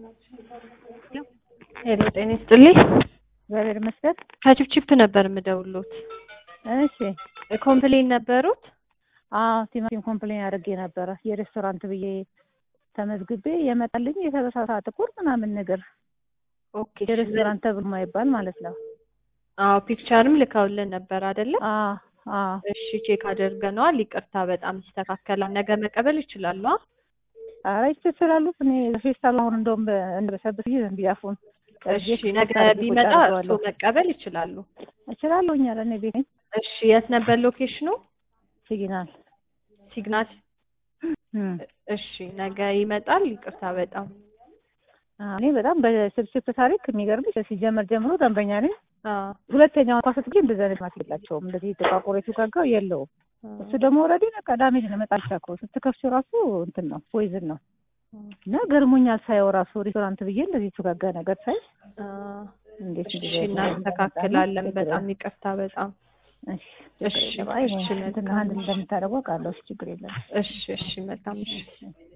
ሄሎ ጤና ይስጥልኝ። እግዚአብሔር ይመስገን። ከቺፕቺፕ ነበር የምደውሉት። እሺ። ኮምፕሌን ነበሩት? አዎ ቲማቲም ኮምፕሌን አድርጌ ነበረ የሬስቶራንት ብዬ ተመዝግቤ የመጣልኝ የተበሳሳ ጥቁር ምናምን ነገር ኦኬ። የሬስቶራንት ተብሎ ማይባል ማለት ነው። አዎ ፒክቸርም ልከውልን ነበር አይደለ? አዎ አዎ። እሺ ቼክ አድርገነዋል። ይቅርታ በጣም ይስተካከላል። ነገ መቀበል ይችላሉ? ኧረ ይችላሉ። እኔ ፌስታል አሁን እንደውም እንበሰብስ ጊዜ ዝም ብዬ አፉን እሺ ነገ ቢመጣ እርሶ መቀበል ይችላሉ? እችላለሁ። እኛ ለእኔ ቤት ነኝ። እሺ የት ነበር ሎኬሽኑ? ሲግናል ሲግናል። እሺ ነገ ይመጣል። ይቅርታ በጣም እኔ በጣም በስብስብ ታሪክ የሚገርምሽ ሲጀመር ጀምሮ ደንበኛ ነኝ። አዎ ሁለተኛው እንኳን ስትገኝ እንደዚህ አይነት ማት የላቸውም። እንደዚህ ጥቋቁሬቱ ጋጋው የለውም። እሱ ደግሞ ኦልሬዲ በቃ ዳሜጅ ነው። መጣል ሻኮ ስትከፍቺው ራሱ እንትን ነው ፖይዝን ነው እና ገርሞኛል ሳየው ራሱ ሬስቶራንት ብዬ እንደዚህ የተጋጋ ነገር ሳይ እንዴት እሺ እናስተካክላለን። በጣም ይቅርታ በጣም እሺ እሺ እንትን አንድ እንደምታደርገው ቃለሁ ችግር የለም። እሺ እሺ መልካም እሺ